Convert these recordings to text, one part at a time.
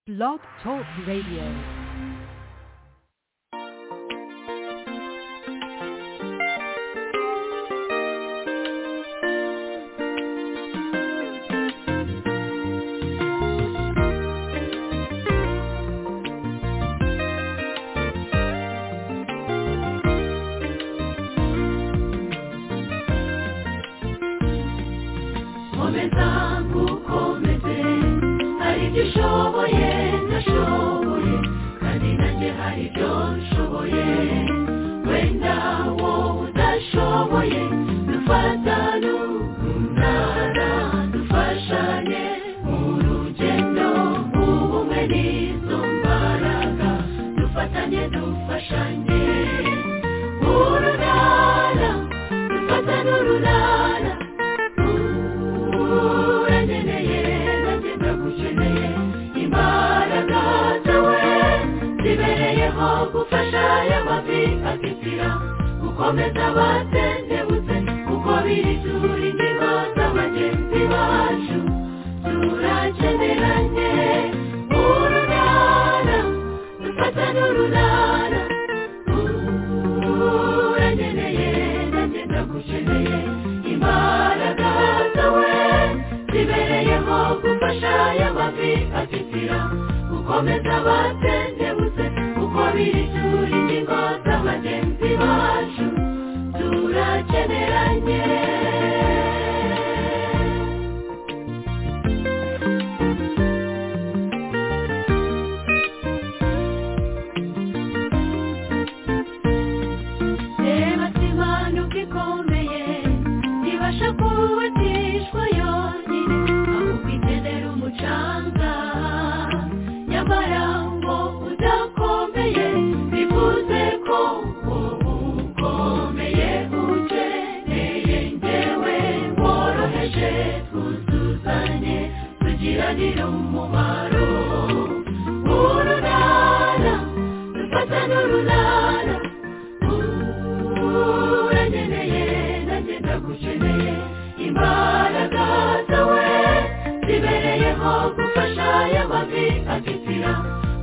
Blog Talk Radio. komeza ngukomeze hari ibyo ushoboye ndashoboye kandi nanjye hari ibyo nshoboye wenda wowe udashoboye dufatane umunara dufashanye mu rugendo ubumwe n'izo mbaraga dufatanye dufashanye urunara dufatane urunara urangeneye nanjye ndagukeneye imbaraga zawe zibereyeho gufasha aya mavi atitira gukomeza abatendebutse kuko biri turi ingingo za bagenzi bacu turakeneranye urunana dufata n'urunana urangeneye nanjye ndagukeneye imbaraga zawe zibereyeho gufasha aya mavi atitira gukomeza abatendebutse kuko biri turi ingingo za bagenzi bacu turakeneranye reba simanuka ikomeye ntibasha kubatishwa yonyine ahubwo ikenera umucanga nyamara ngo udakomeye bivuze ko ubu ukomeye ukeneye ngewe woroheje twuzuzanye tugiranire umumaro urunana dufata n'urunana urangeneye nanjye ndagukeneye imbaraga zawe zibereyeho gufasha aya mavi atitira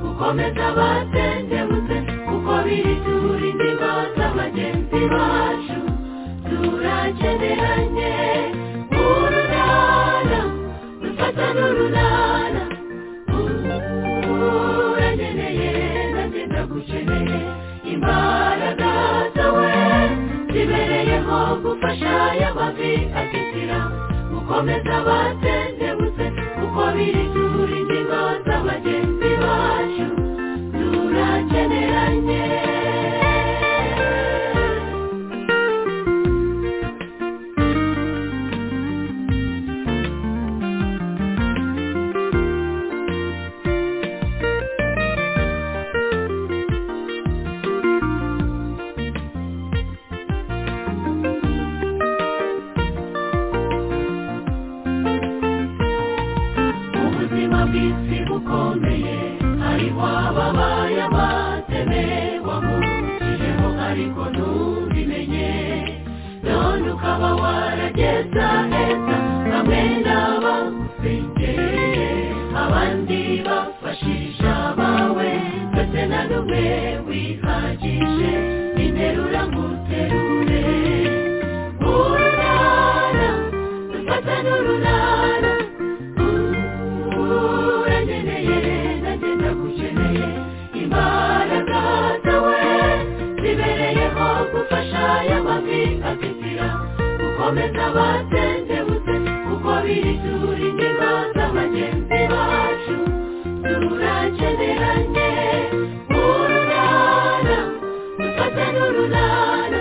gukomeza abatendebutse kuko biri turi ingingo z'abagenzi bacu turakeneranye urunana dufata n'urunana urangeneye nanjye ndagukeneye imbaraga zawe zibereyeho gufasha aya mavi atitira gukomeza abatendebutse kuko biri turi ingingo z'abagenzi bacu turakeneranye ubuzima bw'isi bukomeye hariho ababaye abateme wamurukijeho ariko ntubimenye none ukaba warageza heza bamwe n'abagusengereye abandi bafashisha bawe ndetse na n'umwe wihagije interura nguterure urunana dufata n'urunana urangeneye nanjye ndagukeneye imbaraga zawe zibereyeho gufasha aya mavi atitira gukomeza abatendebutse kuko biri turi ingingo z'abagenzi bacu turakeneranye urunana dufate n'urunana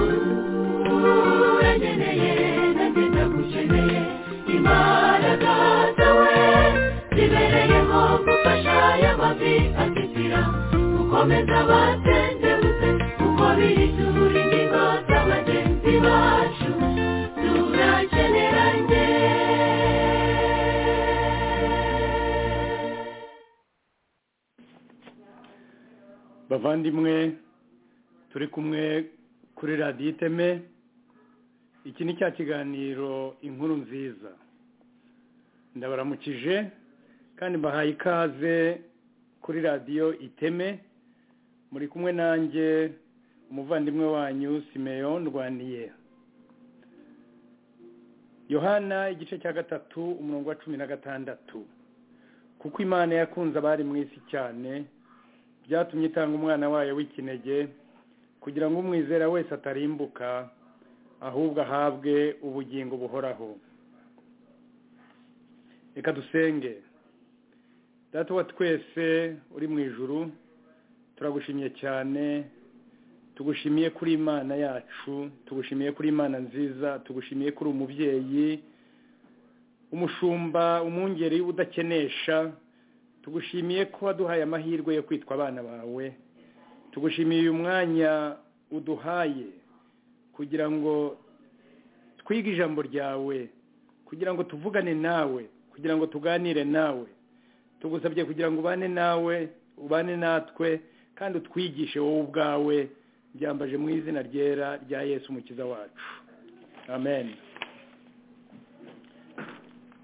urangeneye nanjye ndagukeneye imbaraga zawe zibereyeho gufasha aya mavi atitira gukomeza abatendebutse kuko biri turi ingingo z'abagenzi bacu turakeneranye bavandimwe turi kumwe kuri radiyo iteme iki ni cya kiganiro inkuru nziza ndabaramukije kandi mbahaye ikaze kuri radiyo iteme muri kumwe nanjye umuvandimwe wanyu simeon rwaniye yohana igice cya gatatu umurongo wa cumi na gatandatu kuko imana yakunze abari mu isi cyane byatumye itanga umwana wayo w'ikinege kugira ngo umwizera wese atarimbuka ahubwo ahabwe ubugingo buhoraho reka dusenge data wa twese uri mu ijuru turagushimiye cyane tugushimiye kuri imana yacu tugushimiye kuri imana nziza tugushimiye kuri umubyeyi umushumba umwungeri udakenesha tugushimiye ko waduhaye amahirwe yo kwitwa abana bawe tugushimiye uyu mwanya uduhaye kugira ngo twige ijambo ryawe kugira ngo tuvugane nawe kugira ngo tuganire nawe tugusabye kugira ngo ubane nawe ubane natwe kandi utwigishe wowe ubwawe byambaje mu izina ryera rya yesu umukiza wacu amen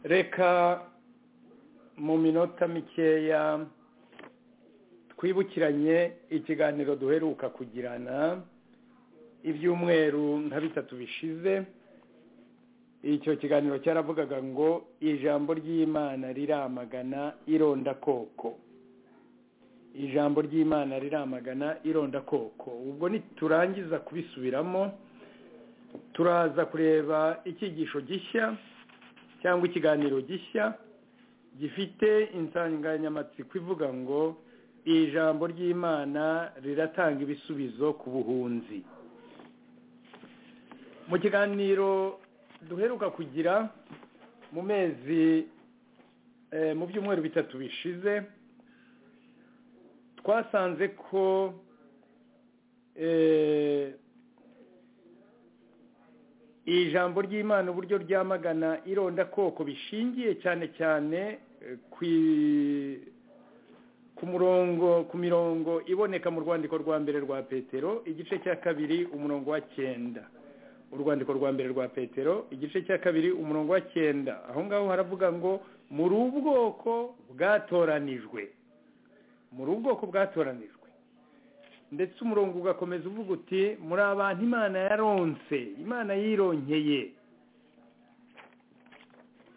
reka mu minota mikeya twibukiranye ikiganiro duheruka kugirana ibyumweru nka bitatu bishize icyo kiganiro cyaravugaga ngo ijambo ry'imana riramagana irondakoko ijambo ry'imana riramagana irondakoko ubwo niturangiza kubisubiramo turaza kureba icyigisho gishya cyangwa ikiganiro gishya gifite insanganyamatsiko ivuga ngo ijambo ry'imana riratanga ibisubizo ku buhunzi mu kiganiro duheruka kugira mu mezi mu byumweru bitatu bishize twasanze ko ijambo ry'imana uburyo ryamagana irondakoko bishingiye cyane cyane ku murongo ku mirongo iboneka mu rwandiko rwa mbere rwa petero igice cya kabiri umurongo wa cyenda urwandiko rwa mbere rwa petero igice cya kabiri umurongo wa cyenda aho ngaho haravuga ngo muri ubwoko bwatoranijwe muri ubwoko bwatoranijwe ndetse umurongo ugakomeza uvuga uti muri abantu imana yaronse imana yironkeye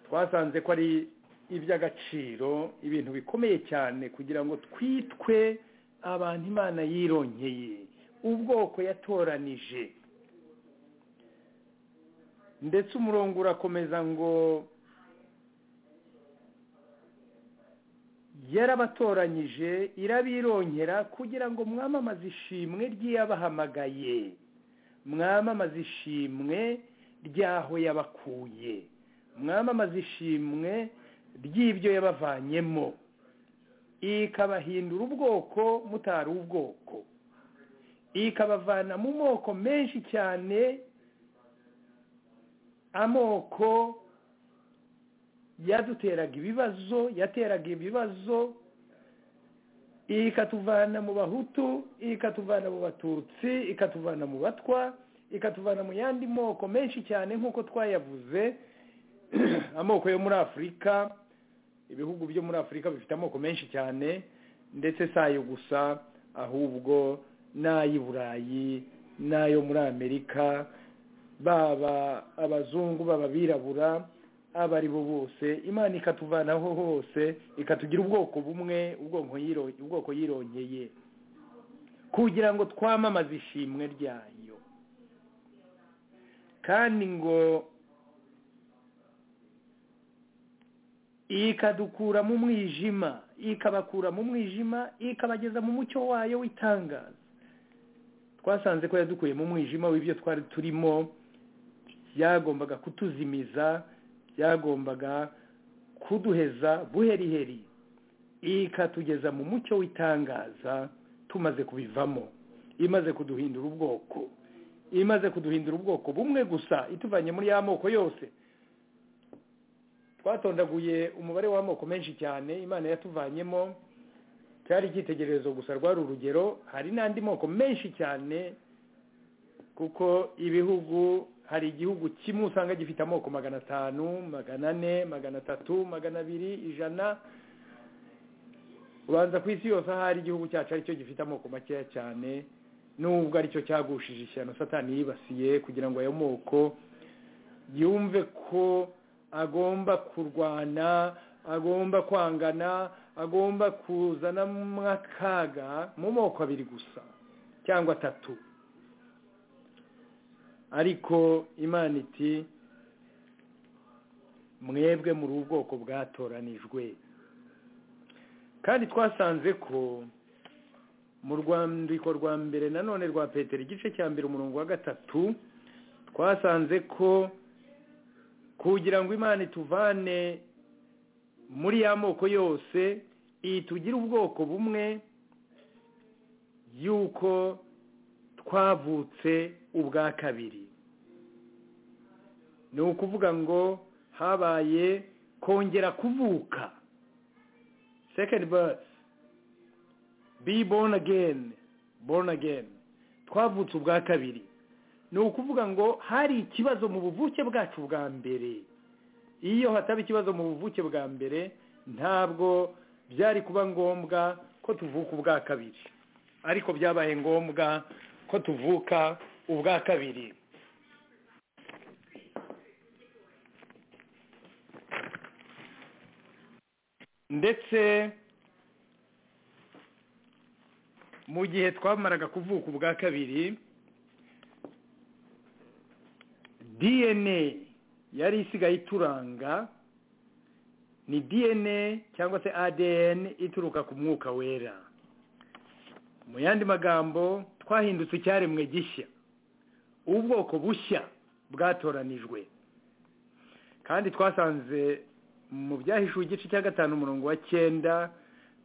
twasanze ko ari iby'agaciro ibintu bikomeye cyane kugira ngo twitwe abantu imana yironkeye ubwoko yatoranije ndetse umurongo urakomeza ngo yarabatoranyije irabirongera kugira ngo mwamamaze ishimwe ry'iyabahamagaye mwamamaze ishimwe ry'aho yabakuye mwamamaze ishimwe ry'ibyo yabavanyemo ikabahindura ubwoko mutari ubwoko ikabavana mu moko menshi cyane amoko yaduteraga ibibazo yateraga ibibazo ikatuvana mu bahutu ikatuvana mu batutsi ikatuvana mu batwa ikatuvana mu yandi moko menshi cyane nk'uko twayavuze amoko yo muri afurika ibihugu byo muri afurika bifite amoko menshi cyane ndetse si ayo gusa ahubwo n'ay'i burayi n'ayo muri amerika baba abazungu baba abirabura aba ari bo bose imana ikatuvanaho hose ikatugira ubwoko bumwe ubwoko yirongeye kugira ngo twamamaze ishimwe ryayo kandi ngo ikadukura mu mwijima ikabakura mu mwijima ikabageza mu mucyo wayo w'itangaza twasanze ko yadukuye mu mwijima w'ibyo twari turimo byagombaga kutuzimiza byagombaga kuduheza buheriheri ikatugeza mu mucyo w'itangaza tumaze kubivamo imaze kuduhindura ubwoko imaze kuduhindura ubwoko bumwe gusa ituvanye muri ya moko yose twatondaguye umubare w'amoko menshi cyane imana yatuvanyemo cyari icyitegererezo gusa rwari urugero hari n'andi moko menshi cyane kuko ibihugu hari igihugu kimwe usanga gifite amoko magana atanu magana ane magana atatu magana abiri ijana ubanza ku isi yose ahari igihugu cyacu aricyo gifite amoko makeya cyane nubwo aricyo cyagushije ishyano satani yibasiye kugira ngo ayo moko yumve ko agomba kurwana agomba kwangana agomba kuzanamo akaga mu moko abiri gusa cyangwa atatu ariko imana iti mwebwe muri ubwoko bwatoranijwe kandi twasanze ko mu rwandiko rwa mbere nanone rwa peteri igice cya mbere umurongo wa gatatu twasanze ko kugira ngo imana ituvane muri ya moko yose iyi tugira ubwoko bumwe y'uko twavutse ubwa kabiri ni ukuvuga ngo habaye kongera kuvuka second birth be born again born again twavutse ubwa kabiri ni ukuvuga ngo hari ikibazo mu buvuke bwacu bwa mbere iyo hataba ikibazo mu buvuke bwa mbere ntabwo byari kuba ngombwa ko tuvuka ubwa kabiri ariko byabaye ngombwa ko tuvuka ubwa kabiri ndetse mu gihe twamaraga kuvuka ubwa kabiri dna yari isigaye ituranga ni dna cyangwa se adn ituruka ku mwuka wera mu yandi magambo twahindutse icyaremwe gishya ubwoko bushya bwatoranijwe kandi twasanze mu byahishuwe igice cya gatanu umurongo wa cyenda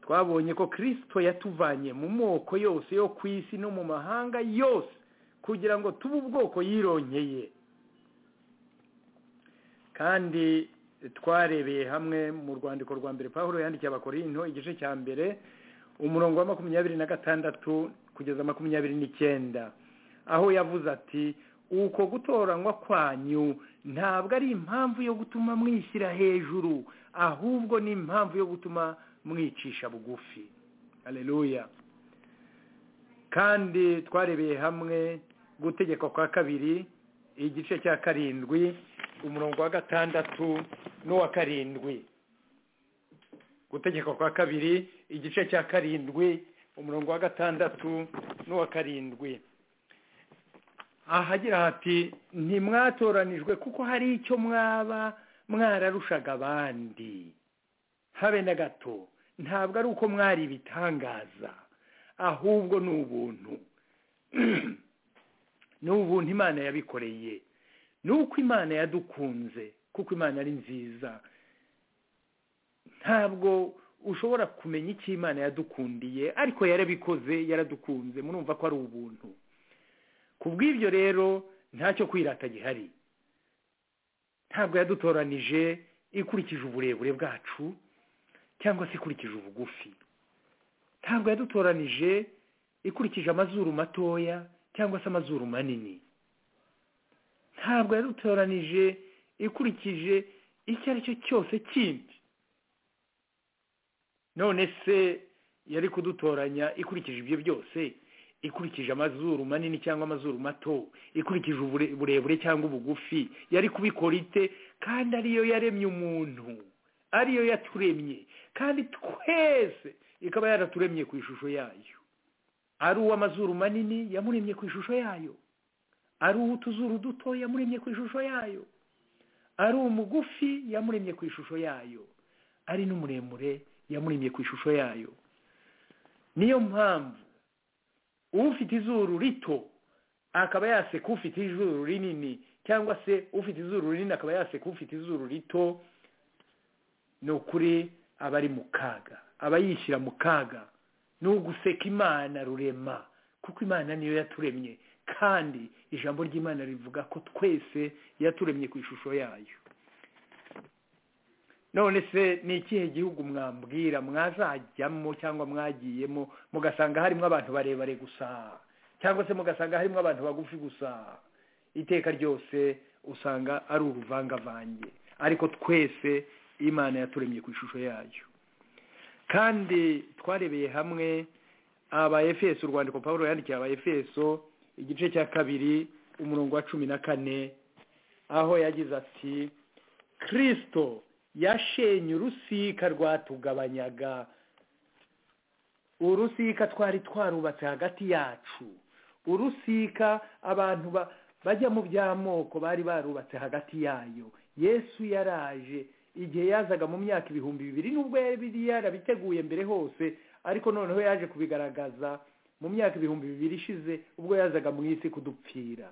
twabonye ko kirisito yatuvanye mu moko yose yo ku isi no mu mahanga yose kugira ngo tube ubwoko yironkeye kandi twarebeye hamwe mu rwandiko rwa mbere paul yandikiye abakorinto igice cya mbere umurongo wa makumyabiri na gatandatu kugeza makumyabiri n'icyenda aho yavuze ati uko gutoranywa kwanyu ntabwo ari impamvu yo gutuma mwishyira hejuru ahubwo ni impamvu yo gutuma mwicisha bugufi hareruya kandi twarebeye hamwe gutegekwa kwa kabiri igice cya karindwi umurongo wa gatandatu n'uwa karindwi gutegekwa kwa kabiri igice cya karindwi umurongo wa gatandatu n'uwa karindwi ahagira hati ntimwatoranijwe kuko hari icyo mwaba mwararushaga abandi habe na gato ntabwo ari uko mwari ibitangaza ahubwo ni ubuntu ni ubuntu imana yabikoreye ni uko imana yadukunze kuko imana ari nziza ntabwo ushobora kumenya icyo imana yadukundiye ariko yarabikoze yaradukunze murumva ko ari ubuntu ku bw'ibyo rero ntacyo kwirata gihari ntabwo yadutoranije ikurikije uburebure bwacu cyangwa se ikurikije ubugufi ntabwo yadutoranije ikurikije amazuru matoya cyangwa se amazuru manini ntabwo yadutoranije ikurikije icyo ari cyo cyose kindi none se yari kudutoranya ikurikije ibyo byose ikurikije amazuru manini cyangwa amazuru mato ikurikije uburebure cyangwa ubugufi yari kubikora ite kandi ariyo yaremye umuntu ariyo yaturemye kandi twese ikaba yaraturemye ku ishusho yayo ari uw'amazuru manini yamuremye ku ishusho yayo ari uw'utuzuru duto yamuremye ku ishusho yayo ari umugufi yamuremye ku ishusho yayo ari n'umuremure yamuremye ku ishusho yayo niyo mpamvu ufite izuru rito akaba yaseka ufite izuru rinini cyangwa se ufite izuru rinini akaba yaseka ufite izuru rito ni ukuri aba ari mu kaga aba yishyira mu kaga ni uguseka imana rurema kuko imana niyo yaturemye kandi ijambo ry'imana rivuga ko twese yaturemye ku ishusho yayo none se ni ikihe gihugu mwambwira mwazajyamo cyangwa mwagiyemo mugasanga harimo abantu barebare gusa cyangwa se mugasanga harimo abantu bagufi gusa iteka ryose usanga ari uruvangavange ariko twese imana yaturemye ku ishusho yayo kandi twarebeye hamwe aba efeso urwandiko paul yandikiye aba efeso igice cya kabiri umurongo wa cumi na kane aho yagize ati kirisito yashenye urusika rwatugabanyaga urusika twari twarubatse hagati yacu urusika abantu ba- bajya mu by'amoko bari barubatse hagati yayo yesu yaraje igihe yazaga mu myaka ibihumbi bibiri nubwo yari biri yarabiteguye mbere hose ariko noneho yaje kubigaragaza mu myaka ibihumbi bibiri ishize ubwo yazaga mu isi kudupfira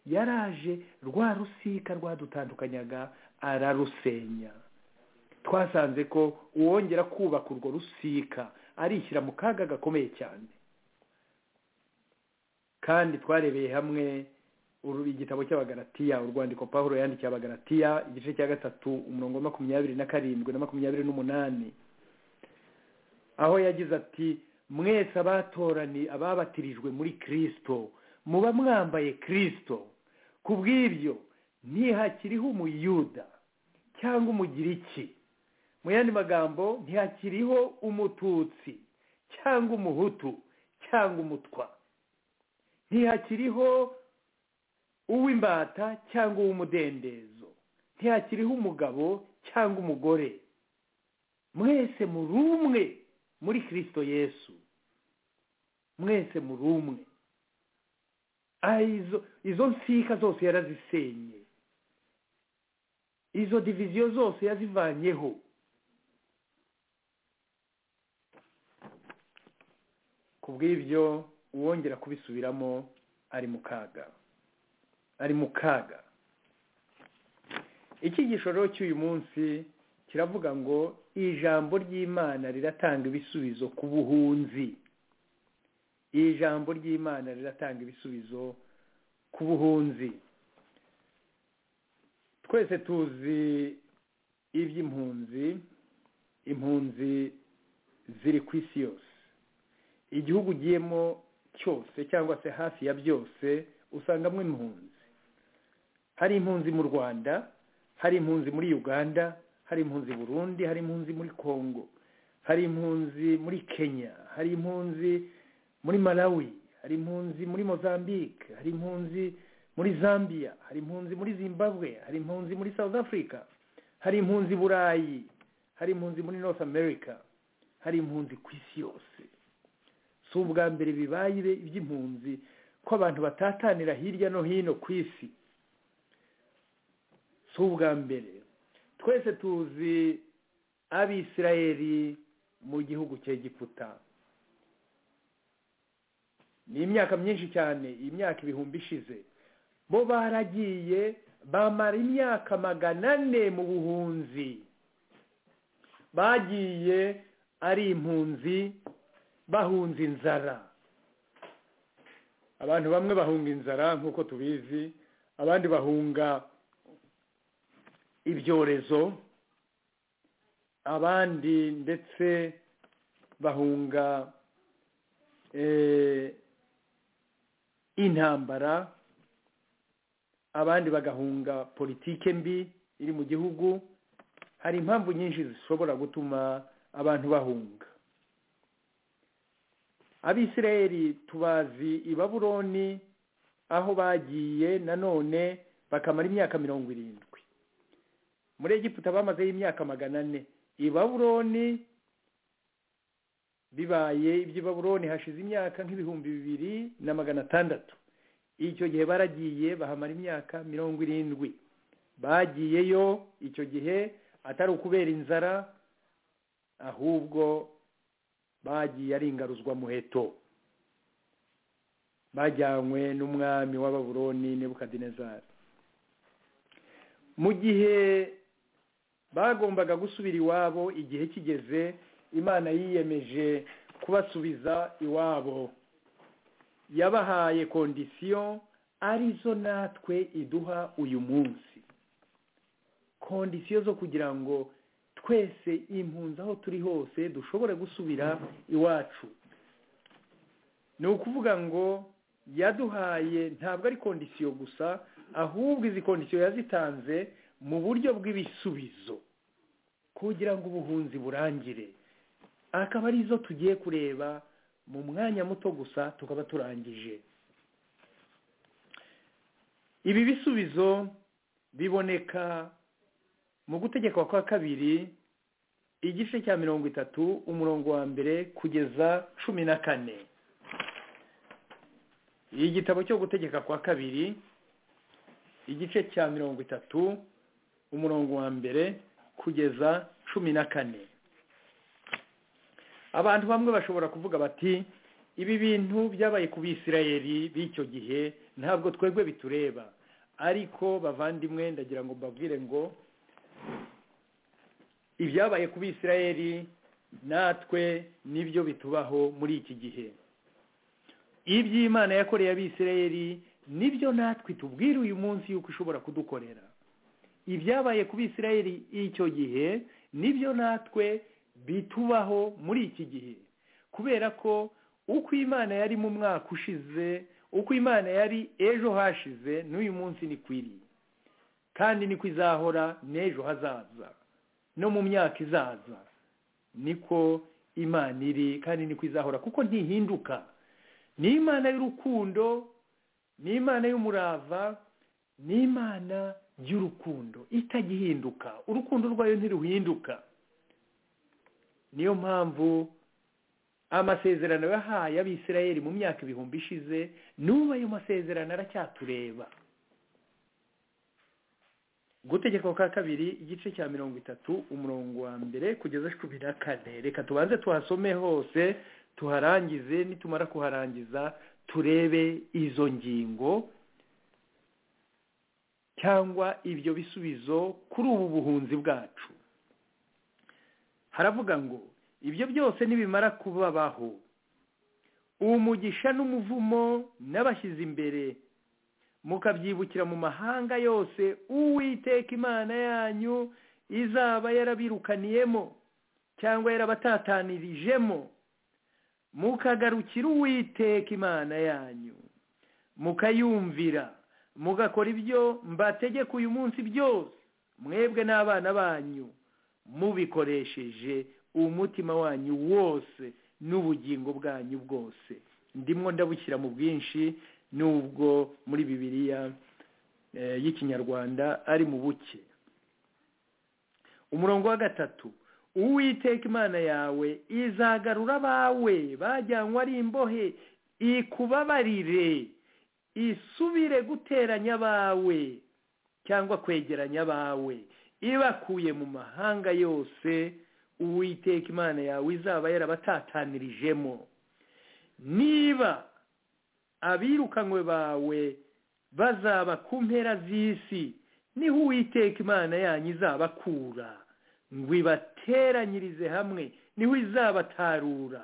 yaraje rwa rusika rwadutandukanyaga ararusenya twasanze ko uwongera kubaka urwo rusika arishyira mu kaga gakomeye cyane kandi twarebeye hamwe uru- igitabo cy'abagaratiya urwandiko paul yandikiye abagaratiya igice cya gatatu umurongo wa makumyabiri na karindwi na makumyabiri n'umunani aho yagize ati mwese abatorani ababatirijwe muri kirisito muba mwambaye kirisito ku bw'ibyo ntihakiriho umuyuda cyangwa umugiriki mu yandi magambo ntihakiriho umututsi cyangwa umuhutu cyangwa umutwa ntihakiriho uw'imbata cyangwa uw'umudendezo ntihakiriho umugabo cyangwa umugore mwese muri umwe muri kirisito yesu mwese muri umwe Ah, izo izo nsika zose yarazisenye izo diviziyo zose yazivanyeho ku bw'ibyo uwongera kubisubiramo ari mu kaga ari mu kaga icyigisho rero cy'uyu munsi kiravuga ngo ijambo ry'imana riratanga ibisubizo ku buhunzi iri jambo ry'imana riratanga ibisubizo ku buhunzi twese tuzi iby'impunzi impunzi ziri ku isi yose igihugu ugiyemo cyose cyangwa se hafi ya byose usangamo impunzi hari impunzi mu rwanda hari impunzi muri uganda hari impunzi i burundi hari impunzi muri kongo hari impunzi muri kenya hari impunzi muri malawi hari impunzi muri mozambique hari impunzi muri zambia hari impunzi muri zimbabwe hari impunzi muri south africa hari impunzi i burayi hari impunzi muri north america hari impunzi ku isi yose si ubwa mbere bibaye iby'impunzi ko abantu batatanira hirya no hino ku isi si ubwa mbere twese tuzi abisirayeli mu gihugu cya giputa ni imyaka myinshi cyane imyaka ibihumbi ishize bo baragiye bamara imyaka magana ane mu buhunzi bagiye ari impunzi bahunze inzara abantu bamwe bahunga inzara nk'uko tubizi abandi bahunga ibyorezo abandi ndetse bahunga eh, intambara abandi bagahunga politike mbi iri mu gihugu hari impamvu nyinshi zishobora gutuma abantu bahunga abisirayeli tubazi i baburoni aho bagiye nanone bakamara imyaka mirongo irindwi muri egiputa bamazeyo imyaka magana ane i baburoni bibaye iby'i baburoni hashize imyaka nk'ibihumbi bibiri na magana atandatu icyo gihe baragiye bahamara imyaka mirongo irindwi bagiyeyo icyo gihe atari ukubera inzara ahubwo bagiye ari ingaruzwamuheto bajyanywe n'umwami w'ababuroni nebukadinezari mu gihe bagombaga gusubira iwabo igihe kigeze imana yiyemeje kubasubiza iwabo yabahaye kondisiyo arizo natwe iduha uyu munsi kondisiyo zo kugira ngo twese impunzi aho turi hose dushobore gusubira iwacu ni ukuvuga ngo yaduhaye ntabwo ari kondisiyo gusa ahubwo izi kondisiyo yazitanze mu buryo bw'ibisubizo kugira ngo ubuhunzi burangire akaba ari zo tugiye kureba mu mwanya muto gusa tukaba turangije ibi bisubizo biboneka mu gutegeka kwa kabiri igice cya mirongo itatu umurongo wa mbere kugeza cumi na kane igitabo cyo gutegeka kwa kabiri igice cya mirongo itatu umurongo wa mbere kugeza cumi na kane abantu bamwe bashobora kuvuga bati ibi bintu byabaye ku bisirayeri b'icyo gihe ntabwo twebwe bitureba ariko bavandimwe ndagira ngo mbabwire ngo ibyabaye ku bisirayeri natwe nibyo bitubaho muri iki gihe iby'imana yakoreye abisirayeri nibyo natwe tubwira uyu munsi yuko ishobora kudukorera ibyabaye ku bisirayeri icyo gihe nibyo natwe bitubaho muri iki gihe kubera ko uko imana yari mu mwaka ushize uko imana yari ejo hashize n'uyu munsi ni kwiriye kandi niko izahora n'ejo hazaza no mu myaka izaza niko imana iri kandi niko izahora kuko ntihinduka ni imana y'urukundo ni imana y'umurava ni imana y'urukundo itagihinduka urukundo rwayo ntiruhinduka niyo mpamvu amasezerano yahaye abisirayeri mu myaka ibihumbi ishize n'ubu ayo masezerano aracyatureba gutegeka kwa kabiri igice cya mirongo itatu umurongo wa mbere kugeza cumi na kane reka tubanze tuhasome hose tuharangize nitumara kuharangiza turebe izo ngingo cyangwa ibyo bisubizo kuri ubu buhunzi bwacu haravuga ngo ibyo byose nibimara kubabaho umugisha n'umuvumo n'abashyize imbere mukabyibukira mu mahanga yose uwiteka imana yanyu izaba yarabirukaniyemo cyangwa yarabatatanirijemo mukagarukira uwiteka imana yanyu mukayumvira mugakora ibyo mbategeka uyu munsi byose mwebwe n'abana banyu mubikoresheje umutima wanyu wose n'ubugingo bwanyu bwose ndimo ndabushyira mu bwinshi nubwo muri bibiliya y'ikinyarwanda ari mu buke umurongo wa gatatu uwiteka imana yawe izagarura abawe bajyanywe ari imbohe ikubabarire isubire guteranya abawe cyangwa kwegeranya abawe ibakuye mu mahanga yose uwiteka imana yawe izaba yarabatatanyirijemo niba abirukanywe bawe bazaba ku mpera z'isi niho uwiteka imana yanyu izabakura ngo ibateranyirize hamwe niho izabatarura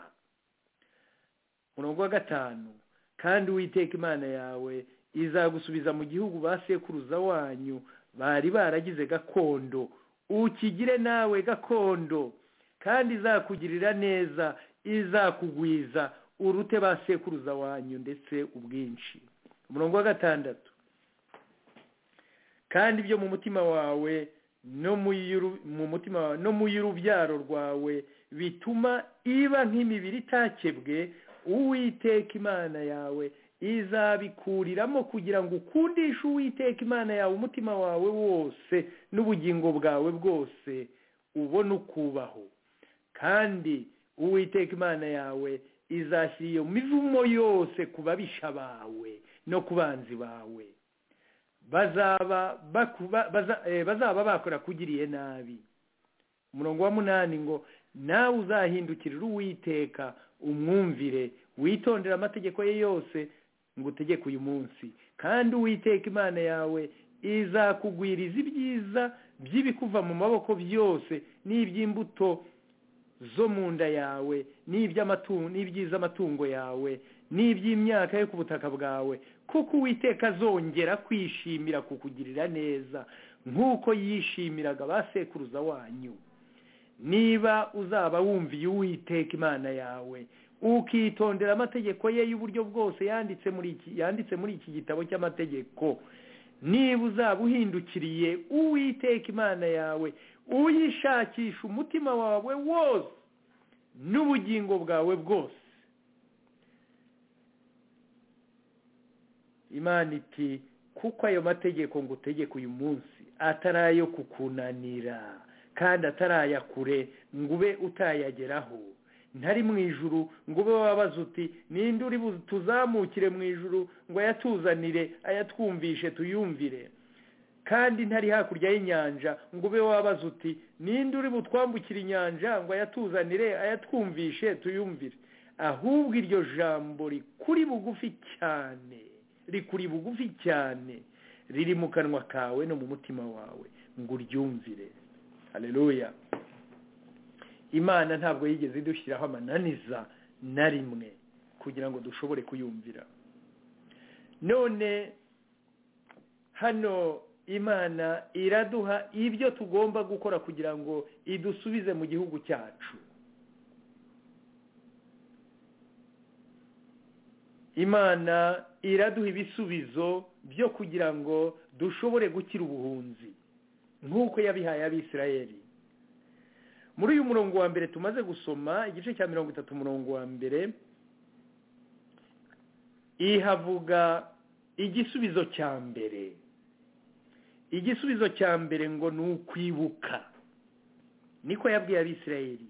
umurongo wa gatanu kandi uwiteka imana yawe izagusubiza mu gihugu ba sekuruza wanyu bari baragize gakondo ukigire nawe gakondo kandi izakugirira neza izakugwiza urute ba sekuruza wanyu ndetse ubwinshi umurongo wa gatandatu kandi ibyo mu mutima wawe no mu y'urubyaro rwawe bituma iba nk'imibiri itakebwe uwiteka imana yawe izabikuriramo kugira ngo ukundishe uwiteka imana yawe umutima wawe wose n'ubugingo bwawe bwose ubone ukubaho kandi uwiteka imana yawe izashyira iyo mivumo yose ku babisha bawe no ku banzi bawe bazaba bakora kugiriye nabi umurongo wa munani ngo nawe uzahindukirira uwiteka umwumvire witondera amategeko ye yose ngo utegeke uyu munsi kandi uwiteka imana yawe izakugwiriza ibyiza by'ibikuva mu maboko byose n'iby'imbuto zo mu nda yawe n'iby'iza amatungo yawe n'iby'imyaka yo ku butaka bwawe kuko uwiteka azongera kwishimira kukugirira neza nk'uko yishimiraga ba sekuruza wanyu niba uzaba wumviye uwiteka imana yawe ukitondera amategeko ye y'uburyo bwose yanditse muri iki yanditse muri iki gitabo cy'amategeko niba uzaba uhindukiriye uwiteka imana yawe uyishakisha umutima wawe wose n'ubugingo bwawe bwose imana iti kuko ayo mategeko ngo utegeke uyu munsi atari ayo kukunanira kandi atari aya kure ngo ube utayageraho ntari mu ijuru ngo ube wabaza uti ninde uri tuzamukire mu ijuru ngo ayatuzanire ayatwumvishe tuyumvire kandi ntari hakurya y'inyanja ngo ube wabaza uti ninde uri butwambukire inyanja ngo ayatuzanire ayatwumvishe tuyumvire ahubwo iryo jambo rikuri bugufi cyane rikuri bugufi cyane riri mu kanwa kawe no mu mutima wawe ngo uryumvire hareruya imana ntabwo yigeze idushyiraho amananiza na rimwe kugira ngo dushobore kuyumvira none hano imana iraduha ibyo tugomba gukora kugira ngo idusubize mu gihugu cyacu imana iraduha ibisubizo byo kugira ngo dushobore gukira ubuhunzi nk'uko yabihaye abisirayeri muri uyu murongo wa mbere tumaze gusoma igice cya mirongo itatu umurongo wa mbere ihavuga igisubizo cya mbere igisubizo cya mbere ngo ni ukwibuka niko yabwiye abisirayeri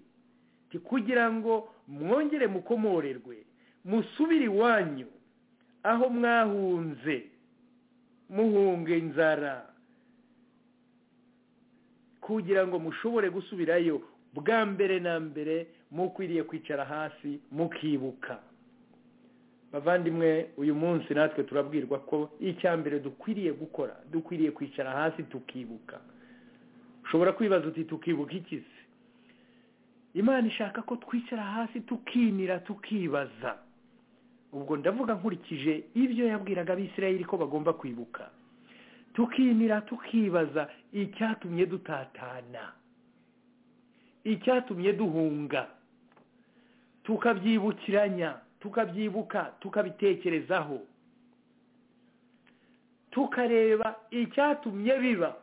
kugira ngo mwongere mukomorerwe musubire iwanyu aho mwahunze muhunga inzara kugira ngo mushobore gusubirayo bwa mbere na mbere mukwiriye kwicara hasi mukibuka bavandimwe uyu munsi natwe turabwirwa ko icya mbere dukwiriye gukora dukwiriye kwicara hasi tukibuka ushobora kwibaza uti tukibuka iki se imana ishaka ko twicara hasi tukinira tukibaza ubwo ndavuga nkurikije ibyo yabwiraga abisirayeri ko bagomba kwibuka tukinira tukibaza icyatumye dutatana icyatumye duhunga tukabyibukiranya tukabyibuka tukabitekerezaho tukareba icyatumye biba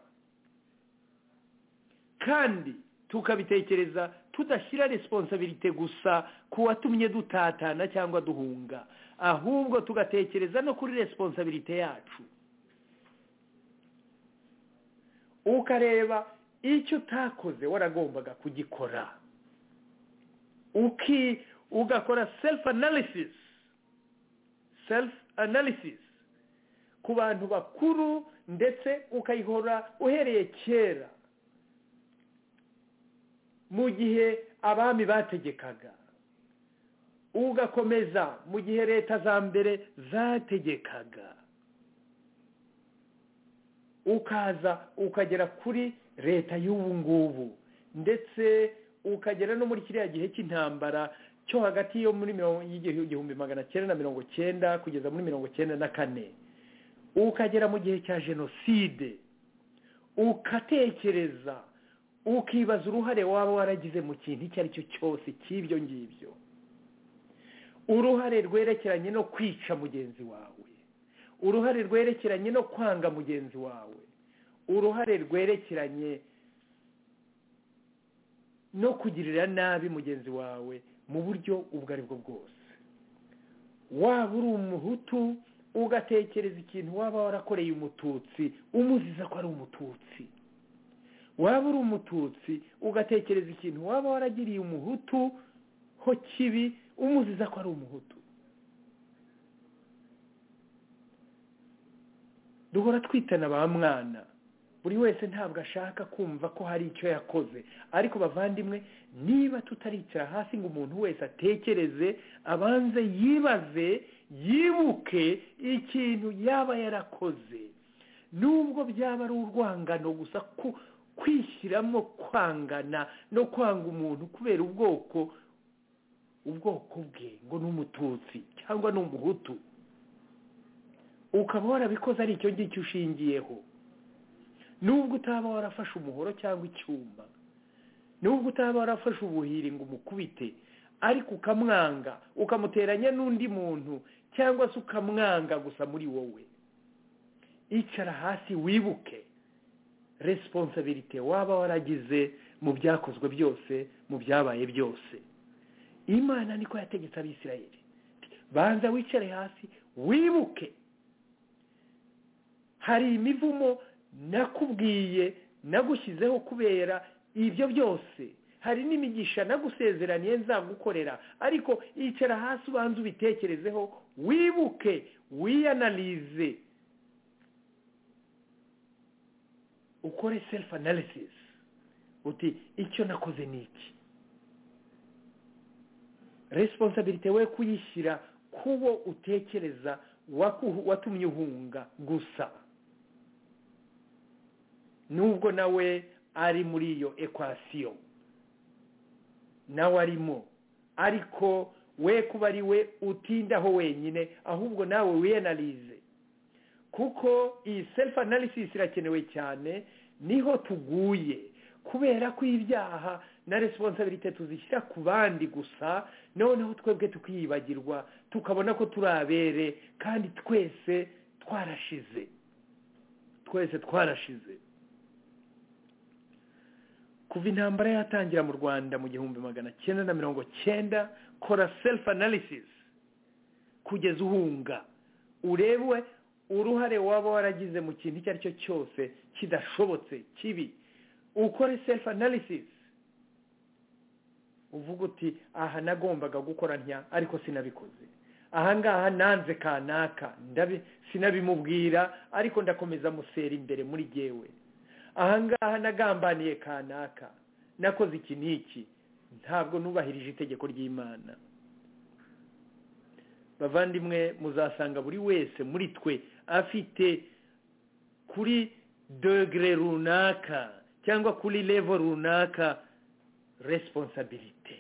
kandi tukabitekereza tudashyira resiponsabirite gusa ku watumye dutatana cyangwa duhunga ahubwo tugatekereza no kuri resiponsabirite yacu ukareba icyo utakoze waragombaga kugikora uki ugakora self analysis self analysis ku bantu bakuru ndetse ukayihora uhereye kera mu gihe abami bategekaga ugakomeza mu gihe leta za mbere zategekaga ukaza ukagera kuri leta y'ubu ngubu ndetse ukagera no muri kiriya gihe cy'intambara cyo hagati yo muri igihumbi magana cyenda na mirongo cyenda kugeza muri mirongo cyenda na kane ukagera mu gihe cya jenoside ugatekereza ukibaza uruhare waba waragize mu kintu icyo ari cyo cyose cy'ibyo ngibyo uruhare rwerekeranye no kwica mugenzi wawe uruhare rwerekeranye no kwanga mugenzi wawe uruhare rwerekeranye no kugirira nabi mugenzi wawe mu buryo ubwo ari bwo bwose waba uri umuhutu ugatekereza ikintu waba warakoreye umututsi umuziza ko ari umututsi waba uri umututsi ugatekereza ikintu waba waragiriye umuhutu ho kibi umuziza ko ari umuhutu duhora twitana ba mwana buri wese ntabwo ashaka kumva ko hari icyo yakoze ariko bavandimwe niba tutaricara hasi ngo umuntu wese atekereze abanze yibaze yibuke ikintu yaba yarakoze nubwo byaba ari urwangano gusa ku kwishyiramo kwangana no kwanga umuntu kubera ubwoko ubwoko bwe ngo ni umututsi cyangwa ni umuhutu ukaba warabikoze ari icyo ngicyo ushingiyeho nubwo utaba warafashe umuhoro cyangwa icyuma nubwo utaba warafashe ubuhiri ngo umukubite ariko ukamwanga ukamuteranya n'undi muntu cyangwa se ukamwanga gusa muri wowe icara hasi wibuke resiponsabirite waba waragize mu byakozwe byose mu byabaye byose imana niko yategetse abisirayeli banza wicare hasi wibuke hari imivumo nakubwiye nagushyizeho kubera ibyo byose hari n'imigisha nagusezeraniye nzagukorera ariko icara hasi ubanza ubitekerezeho wibuke wiyanalize ukore self analysis uti icyo nakoze ni iki resiponsabirite we kuyishyira kubo utekereza waku- watumye uhunga gusa nubwo nawe ari muri iyo ekwasiyo nawe arimo ariko we kuba ari we utindaho wenyine ahubwo nawe wiyanalize kuko iyi self analysis irakenewe cyane niho tuguye kubera ko ibyaha na resiponsabirite tuzishyira ku bandi gusa noneho twebwe tukiyibagirwa tukabona ko turi abere kandi twese twarashize twese twarashize kuva intambara yatangira mu rwanda mu gihumbi magana cyenda na mirongo cyenda kora self analysis kugeza uhunga urebwe uruhare waba waragize mu kintu icyo ari cyo cyose kidashobotse kibi ukore self analysis uvuga uti aha nagombaga gukora ntya ariko sinabikoze ahangaha nanze kanaka ndabi- sinabimubwira ariko ndakomeza musera imbere muri jyewe ahangaha nagambaniye kanaka nakoze iki n'iki ntabwo nubahirije itegeko ry'imana bavandimwe muzasanga buri wese muri twe afite kuri degere runaka cyangwa kuri levo runaka resiponsabirite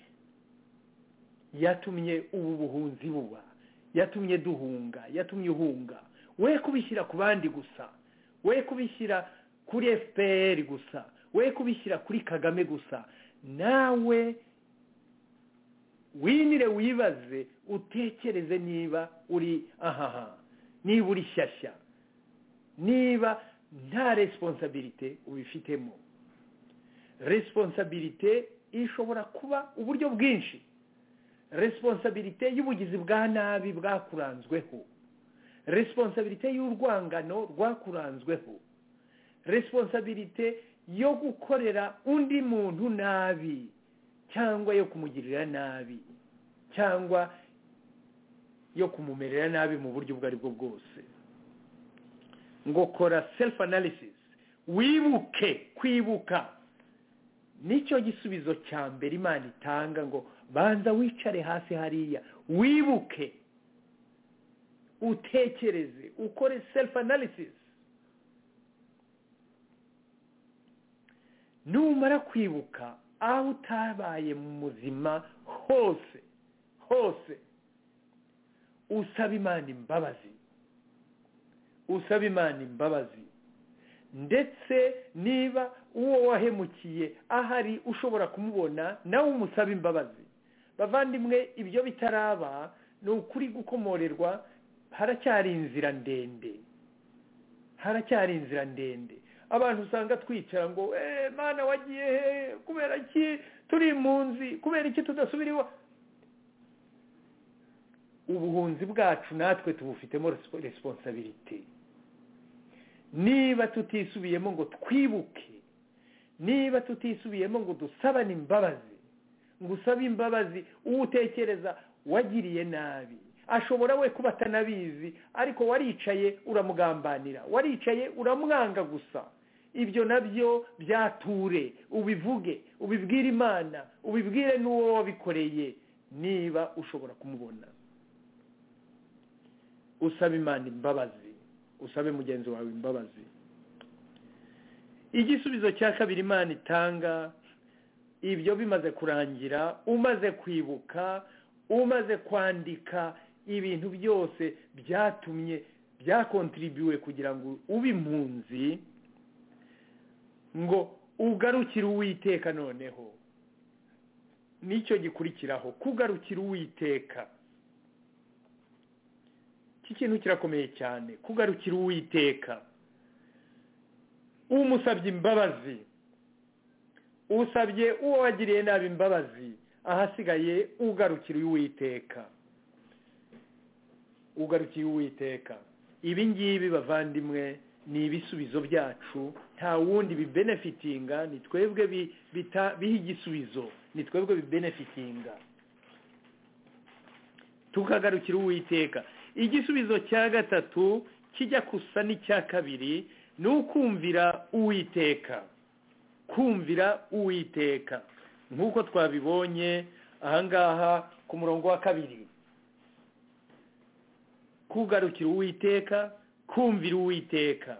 yatumye ubu buhunzi buba yatumye duhunga yatumye uhunga we kubishyira ku bandi gusa we kubishyira kuri fpr gusa we kubishyira kuri kagame gusa nawe winire wibaze utekereze niba uri ahaha niba uri shyashya niba nta resiponsabirite ubifitemo resiponsabirite ishobora kuba uburyo bwinshi resiponsabirite y'ubugizi bwa nabi bwakuranzweho resiponsabirite y'urwangano rwakuranzweho resiponsabirite yo gukorera undi muntu nabi cyangwa yo kumugirira nabi cyangwa yo kumumerera nabi mu buryo ubwo ari bwo bwose ngo kora self analysis wibuke kwibuka nicyo gisubizo cya mbere imana itanga ngo banza wicare hasi hariya wibuke utekereze ukore self analysis numara kwibuka aho utabaye mu muzima hose hose usaba imana imbabazi usaba imana imbabazi ndetse niba uwo wahemukiye ahari ushobora kumubona nawe umusaba imbabazi bavandimwe ibyo bitaraba ni ukuri gukomorerwa haracyari inzira ndende haracyari inzira ndende abantu usanga twicara ngo eee mwana wagiye he kubera iki turi impunzi kubera iki tudasubira iwa ubuhunzi bwacu natwe tubufitemo resiponsabirite niba tutisubiyemo ngo twibuke niba tutisubiyemo ngo dusabane imbabazi ngo usabe imbabazi uwo utekereza wagiriye nabi ashobora we kuba atanabizi ariko waricaye uramugambanira waricaye uramwanga gusa ibyo nabyo byature ubivuge ubibwire imana ubibwire n'uwo wabikoreye niba ushobora kumubona usaba imana imbabazi usabe mugenzi wawe imbabazi igisubizo cya kabiri imana itanga ibyo bimaze kurangira umaze kwibuka umaze kwandika ibintu byose byatumye byakontribuywe kugira ngo ube impunzi ngo ugarukire uwiteka noneho nicyo gikurikiraho kugarukira uwiteka iki kintu kirakomeye cyane kugarukira uwiteka umusabye imbabazi usabye uwo wagiriye nabi imbabazi ahasigaye ugarukira uwiteka ugarukiye uwiteka ibi ngibi bavandimwe ni ibisubizo byacu nta wundi bibenefitinga ni twebwe bi- bita- biha igisubizo ni twebwe bibenefitinga tukagarukira uwiteka igisubizo cya gatatu kijya gusa n'icya kabiri ni ukumvira uwiteka kumvira uwiteka nk'uko twabibonye ahangaha ku murongo wa kabiri kugarukira uwiteka kumvira uwiteka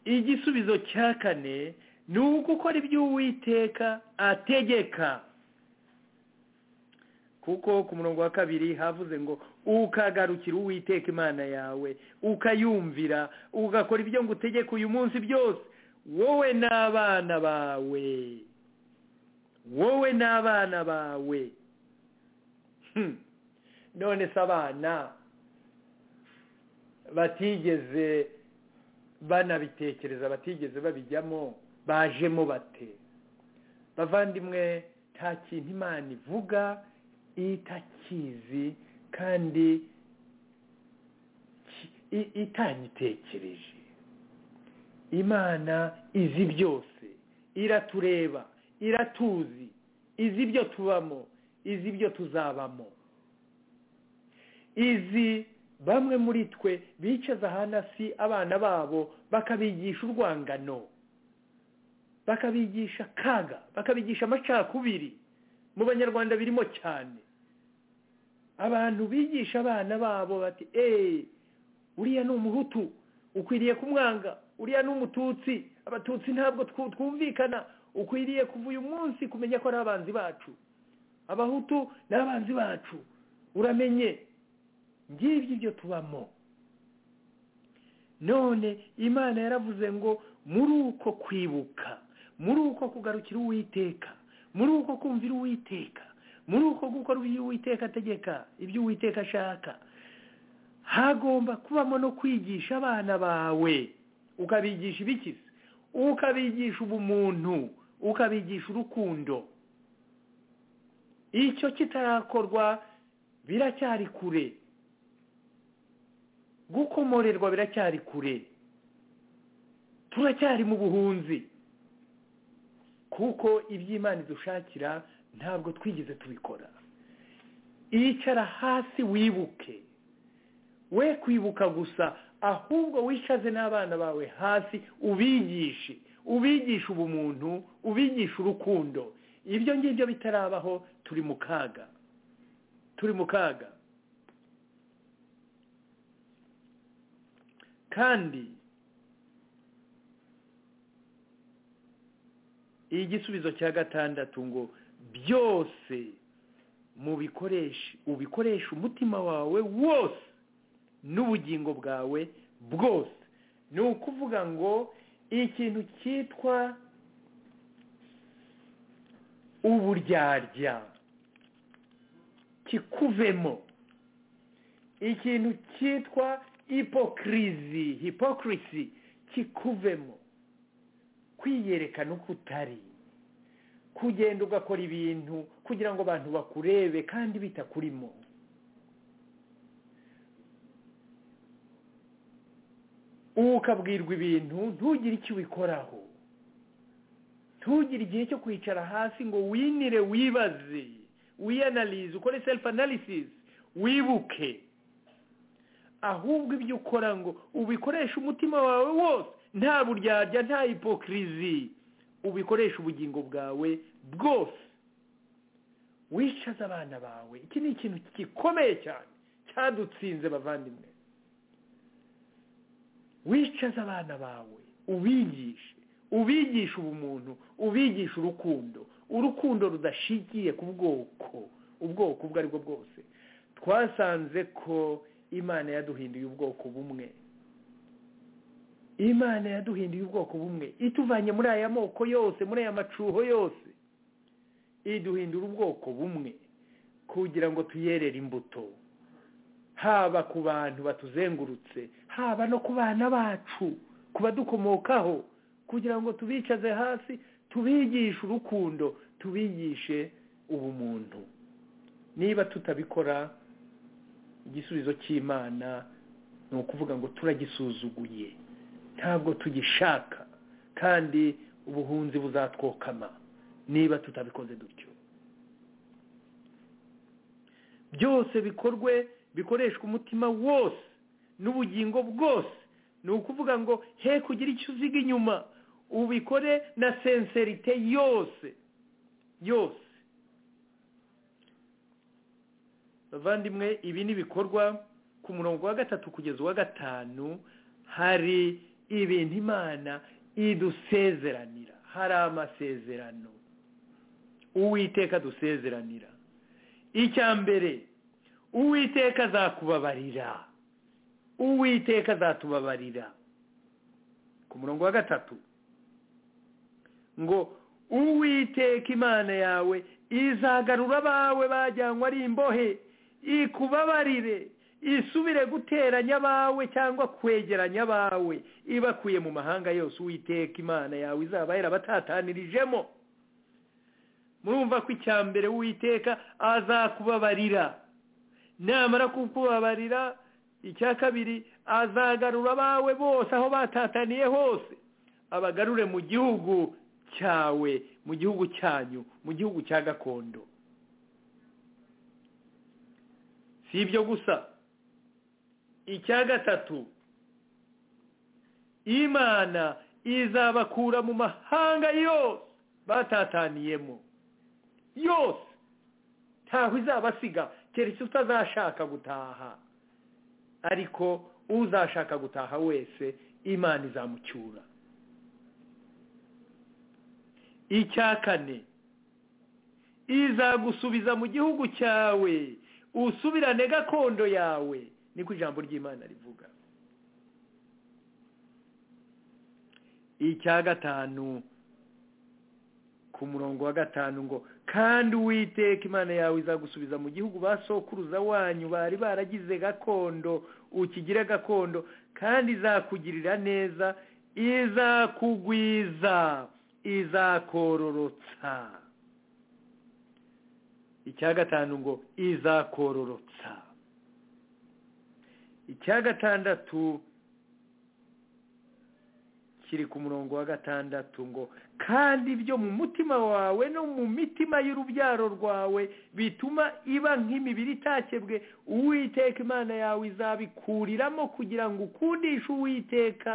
igisubizo cya kane ni ugukora ibyo uwiteka ategeka kuko ku murongo wa kabiri havuze ngo ukagarukira uwiteka imana yawe ukayumvira ugakora ibyo ngutegeka uyu munsi byose wowe n'abana bawe wowe n'abana bawe Hmm. none se abana batigeze banabitekereza batigeze babijyamo bajemo bate bavandimwe nta kintu imana ivuga itakizi kandi ki- i- itanyitekereje imana izi byose iratureba iratuzi izi ibyo tubamo izi ibyo tuzabamo izi bamwe muri twe bicaza hasi abana babo bakabigisha urwangano bakabigisha akaga bakabigisha amacakubiri mu banyarwanda birimo cyane abantu bigisha abana babo bati eee uriya ni umuhutu ukwiriye kumwanga uriya ni umututsi abatutsi ntabwo twu- twumvikana ukwiriye kuva uyu munsi kumenya ko ari abanzi bacu abahutu ni abanzi bacu uramenye ngibyo ibyo tubamo none imana yaravuze ngo muri uko kwibuka muri uko kugarukira uwiteka muri uko kumvira uwiteka muri uko gukora ibyo uwiteka ategeka ibyo uwiteka ashaka hagomba kubamo no kwigisha abana bawe ukabigisha ibikizi ukabigisha ubumuntu ukabigisha urukundo icyo kitarakorwa biracyari kure gukomorerwa biracyari kure turacyari mu buhunzi kuko iby'imana idushakira ntabwo twigeze tubikora icara hasi wibuke we kwibuka gusa ahubwo wicaze n'abana bawe hasi ubigishe ubigishe ubumuntu ubigishe urukundo ibyo ngibyo bitarabaho turi mu kaga turi mu kaga kandi igisubizo cya gatandatu ngo byose mubikoreshe ubikoreshe umutima wawe wose n'ubugingo bwawe bwose ni ukuvuga ngo ikintu cyitwa uburyarya kikuvemo ikintu cyitwa hipokirizi hipokirisi kikuvemo kwiyerekana uko utari kugenda ugakora ibintu kugira ngo abantu bakurebe kandi bitakurimo ukabwirwa ibintu ntugire icyo ubikoraho ntugire igihe cyo kwicara hasi ngo winire wibaze wiyanalize ukore self analysis wibuke ahubwo ibyo ukora ngo ubikoreshe umutima wawe wose nta buryarya nta hipokirizi ubikoreshe ubugingo bwawe bwose wicaze abana bawe iki ni ikintu gikomeye cyane cyadutsinze bavandimwe wicaze abana bawe ubigishe ubigishe ubumuntu ubigishe urukundo urukundo rudashingiye ku bwoko ubwoko ubwo ari bwo bwose twasanze ko imana yaduhinduye ubwoko bumwe imana yaduhinduye ubwoko bumwe ituvanye muri aya moko yose muri aya macuho yose iduhindura ubwoko bumwe kugira ngo tuyerere imbuto haba ku bantu batuzengurutse haba no ku bana bacu ku badukomokaho kugira ngo tubicaze hasi tubigishe urukundo tubigishe ubumuntu niba tutabikora igisubizo cy'imana ni ukuvuga ngo turagisuzuguye ntabwo tugishaka kandi ubuhunzi buzatwokama niba tutabikoze dutyo byose bikorwe bikoreshwa umutima wose n'ubugingo bwose ni ukuvuga ngo he kugira icyo uziga inyuma ubikore na senserite yose yose bavandimwe ibi ni ibikorwa ku murongo wa gatatu kugeza uwa gatanu hari ibintu imana idusezeranira hari amasezerano uwiteka dusezeranira icya mbere uwiteka azakubabarira uwiteka azatubabarira ku murongo wa gatatu ngo uwiteka imana yawe izagarura abawe bajyanywe ari imbohe ikubabarire isubire guteranya abawe cyangwa kwegeranya abawe ibakuye mu mahanga yose uwiteka imana yawe izaba yarabatataniririjemo murumva ko icya mbere uwiteka azakubabarira namara kukubabarira icya kabiri azagarura abawe bose aho batataniye hose abagarure mu gihugu cyawe mu gihugu cyanyu mu gihugu cya gakondo si ibyo gusa icya gatatu imana izabakura mu mahanga yose batataniyemo yose ntaho izabasiga keretse utazashaka gutaha ariko uzashaka gutaha wese imana izamucyura icya kane izagusubiza mu gihugu cyawe usubirane gakondo yawe niko ijambo ry'imana rivuga icya gatanu ku murongo wa gatanu ngo kandi uwiteka imana yawe izagusubiza mu gihugu ba sokuruza wanyu bari baragize gakondo ukigire gakondo kandi izakugirira neza izakugwiza izakororotsa icya gatanu ngo izakororotsa icya gatandatu kiri ku murongo wa gatandatu ngo kandi ibyo mu mutima wawe no mu mitima y'urubyaro rwawe bituma iba nk'imibiri itakebwe uwiteka imana yawe izabikuriramo kugira ngo ukundishe uwiteka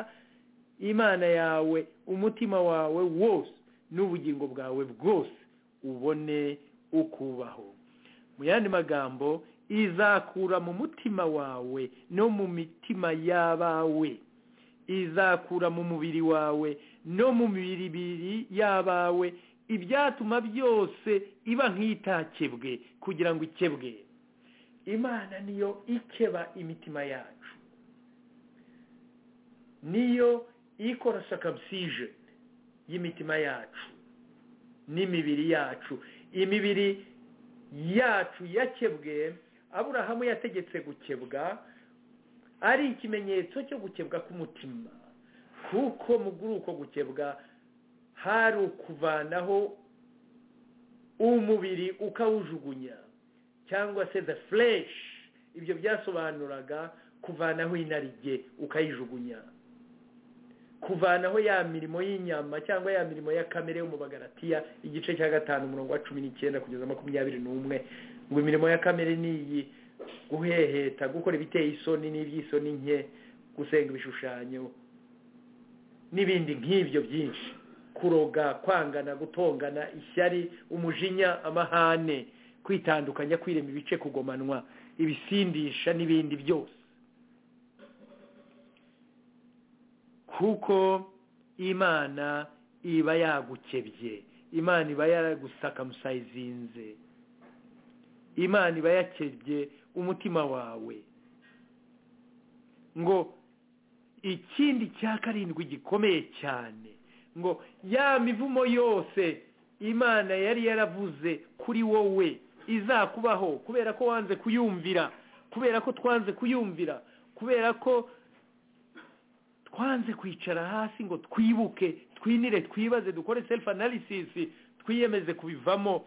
imana yawe umutima wawe wose n'ubugingo bwawe bwose ubone ukubaho mu yandi magambo izakura mu mutima wawe no mu mitima y'abawe izakura mu mubiri wawe no mu mibiri y'abawe ibyatuma byose iba nk'itakebwe kugira ngo ikebwe imana niyo ikeba imitima yacu niyo ikora sakamusijeni y'imitima yacu n'imibiri yacu imibiri yacu yakebwe aburahamu yategetse gukebwa ari ikimenyetso cyo gukebwa k'umutima kuko muri uko gukebwa hari ukuvanaho umubiri ukawujugunya cyangwa se the flesh ibyo byasobanuraga kuvanaho inarijye ukayijugunya kuvanaho ya mirimo y'inyama cyangwa ya mirimo ya kamere yo mu bagaratiya igice cya gatanu umurongo wa cumi n'icyenda kugeza makumyabiri n'umwe ngo imirimo ya kamere ni iyi guheheta gukora ibiteye isoni n'iby'isoni nke gusenga ibishushanyo n'ibindi nk'ibyo byinshi kuroga kwangana gutongana ishyari umujinya amahane kwitandukanya kwirema ibice kugomanwa ibisindisha n'ibindi byose kuko imana iba yagukebye imana iba yaragusakamusayizinze imana iba yakebye umutima wawe ngo ikindi cya karindwi gikomeye cyane ngo ya mivumo yose imana yari yaravuze kuri wowe izakubaho kubera ko wanze kuyumvira kubera ko twanze kuyumvira kubera ko twanze kwicara hasi ngo twibuke twinire twibaze dukore self analysis twiyemeze kubivamo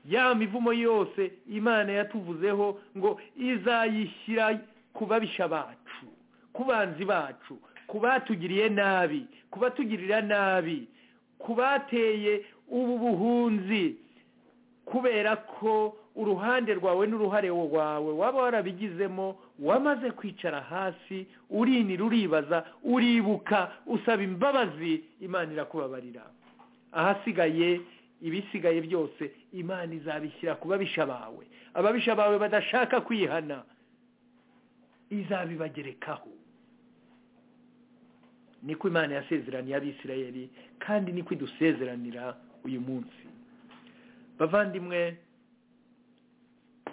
ya mivumo yose imana yatuvuzeho ngo izayishyira ku babisha bacu ku banzi bacu ku batugiriye nabi ku batugirira nabi ku bateye ubu buhunzi kubera ko uruhande rwawe n'uruhare rwawe waba warabigizemo wamaze kwicara hasi urinira uribaza uribuka usaba imbabazi imana irakubabarira ahasigaye ibisigaye byose imana izabishyira ku babisha bawe ababisha bawe badashaka kwihana izabibagerekaho niko imana yasezeraniye abisirayeri kandi niko idusezeranira uyu munsi bavandimwe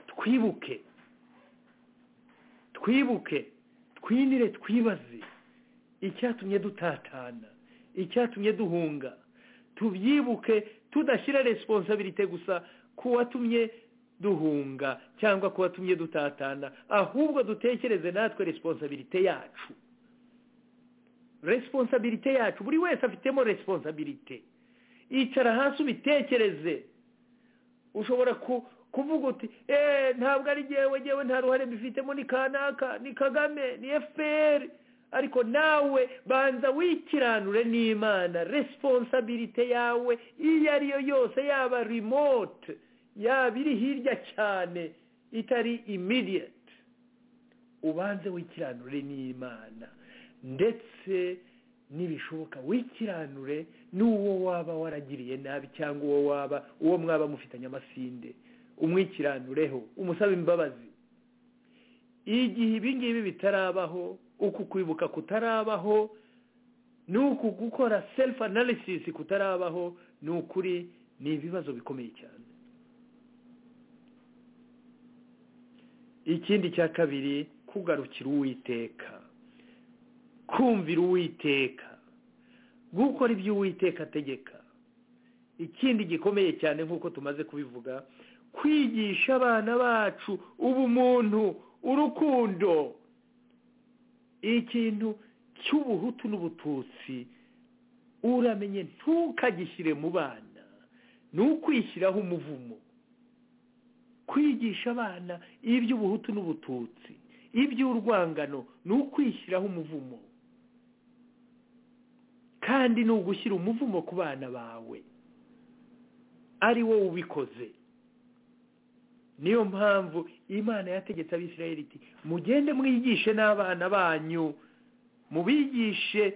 twibuke twibuke twinire twibaze icyatumye dutatana icyatumye duhunga tubyibuke tudashyira resiponsabirite gusa ku watumye duhunga cyangwa ku watumye dutatana ahubwo dutekereze natwe resiponsabirite yacu resiponsabirite yacu buri wese afitemo resiponsabirite icara hasi ubitekereze ushobora kuvuga uti eee ntabwo ari ngewe ngewe nta ruhare mbifitemo ni kanaka ni kagame ni efuperi ariko nawe banza wikiranure n'imana resiponsabirite yawe iyo ariyo yose yaba remote yaba iri hirya cyane itari immediate ubanze wikiranure n'imana ndetse nibishoboka wikiranure n'uwo waba waragiriye nabi cyangwa uwo waba uwo mwaba mufitanye amasinde umwikiranureho umusaba imbabazi igihe ibingibi bitarabaho uku kwibuka kutarabaho n'uku gukora self analysis kutarabaho ni ukuri ni ibibazo bikomeye cyane ikindi cya kabiri kugarukira uwiteka kumvira uwiteka gukora ibyo uwiteka ategeka ikindi gikomeye cyane nk'uko tumaze kubivuga kwigisha abana bacu ubumuntu urukundo ikintu cy'ubuhutu n'ubututsi uramenye ntukagishyire mu bana ni ukwishyiraho umuvumo kwigisha abana iby'ubuhutu n'ubututsi iby'urwangano ni ukwishyiraho umuvumo kandi ni ugushyira umuvumo ku bana bawe ari wowe ubikoze niyo mpamvu imana yategetse abisirayeri iti mugende mwigishe n'abana banyu mubigishe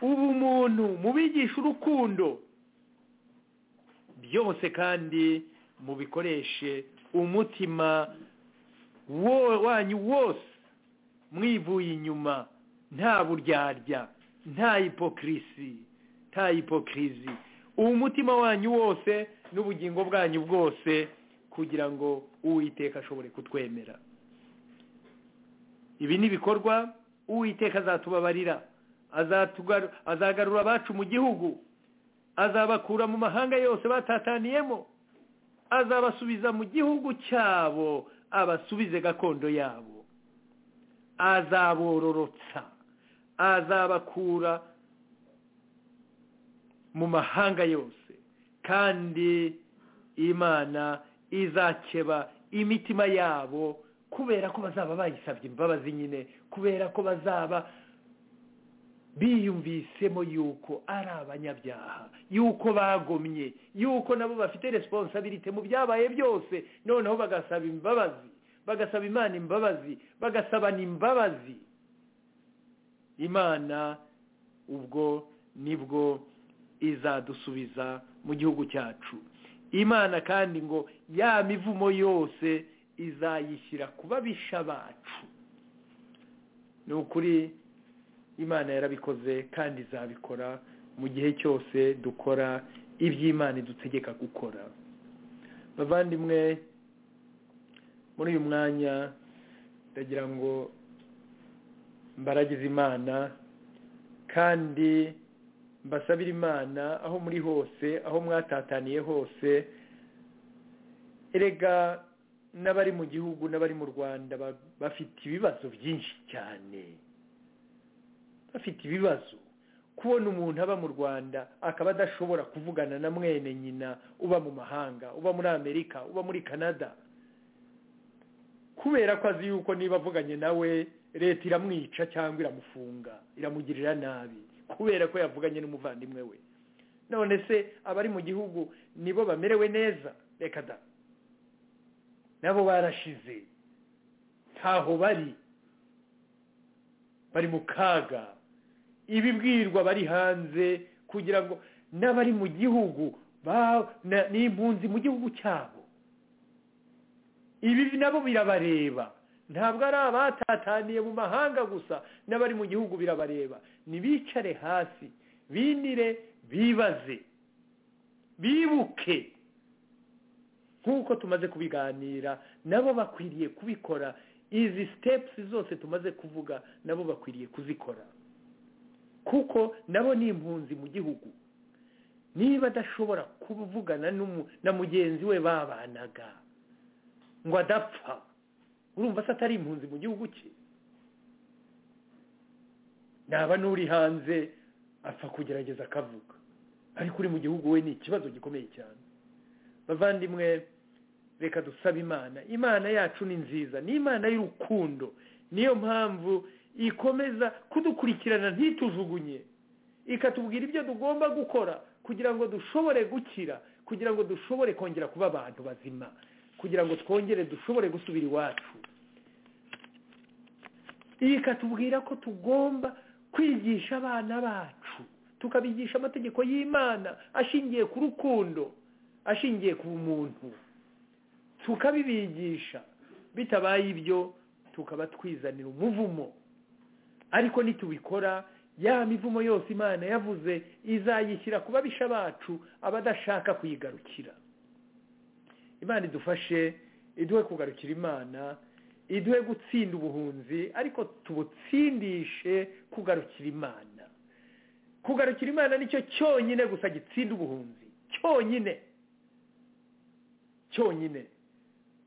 ubumuntu mubigishe urukundo byose kandi mubikoreshe umutima wanyu wose mwivuye inyuma nta buryarya nta ipokirisi nta ipokirizi umutima wanyu wose n'ubugingo bwanyu bwose kugira ngo uwiteka ashobore kutwemera ibi ni ibikorwa uwiteka azatubabarira azagarura abacu mu gihugu azabakura mu mahanga yose batataniyemo azabasubiza mu gihugu cyabo abasubize gakondo yabo azabororotsa azabakura mu mahanga yose kandi imana izakeba imitima yabo kubera ko bazaba bayisabye imbabazi nyine kubera ko bazaba biyumvisemo yuko ari abanyabyaha yuko bagomye yuko nabo bafite resiponsabirite mu byabaye byose noneho bagasaba imbabazi bagasaba imana imbabazi bagasabana imbabazi imana ubwo nibwo izadusubiza mu gihugu cyacu imana kandi ngo ya mivumo yose izayishyira ku babisha bacu ni ukuri imana yarabikoze kandi izabikora mu gihe cyose dukora iby'imana idutegeka gukora bavandimwe muri uyu mwanya ndagira ngo mbaragize imana kandi mbasabira imana aho muri hose aho mwatataniye hose erega n'abari mu gihugu n'abari mu rwanda bafite ibibazo byinshi cyane bafite ibibazo kubona umuntu aba mu rwanda akaba adashobora kuvugana na mwene nyina uba mu mahanga uba muri amerika uba muri canada kubera ko azi yuko niba avuganye nawe leta iramwica cyangwa iramufunga iramugirira nabi kubera ko yavuganye n'umuvandimwe we none se abari mu gihugu nibo bamerewe neza reka da nabo barashize ntaho bari bari mu kaga ibibwirwa bari hanze kugira ngo n'abari mu gihugu n'impunzi mu gihugu cyabo ibi nabo birabareba ntabwo ari abatataniye mu mahanga gusa n'abari mu gihugu birabareba ntibicare hasi binire bibaze bibuke nk'uko tumaze kubiganira nabo bakwiriye kubikora izi sitepusi zose tumaze kuvuga nabo bakwiriye kuzikora kuko nabo ni impunzi mu gihugu niba adashobora kuvugana na mugenzi we babanaga ngo adapfa urumva se atari impunzi mu gihugu cye naba n'uri hanze apfa kugerageza akavuga ariko uri mu gihugu we ni ikibazo gikomeye cyane bavandimwe reka dusabe imana imana yacu ni nziza ni imana y'urukundo niyo mpamvu ikomeza kudukurikirana ntitujugunye ikatubwira ibyo tugomba gukora kugira ngo dushobore gukira kugira ngo dushobore kongera kuba abantu bazima kugira ngo twongere dushobore gusubira iwacu ikatubwira ko tugomba kwigisha abana bacu tukabigisha amategeko y'imana ashingiye ku rukundo ashingiye ku muntu tukabibigisha bitabaye ibyo tukaba twizanira umuvumo ariko nitubikora ya mivumo yose imana yavuze izayishyira ku babisha bacu abadashaka kuyigarukira imana idufashe iduhe kugarukira imana iduhe gutsinda ubuhunzi ariko tubutsindishe kugarukira imana kugarukira imana nicyo cyonyine gusa gitsinda ubuhunzi cyonyine cyonyine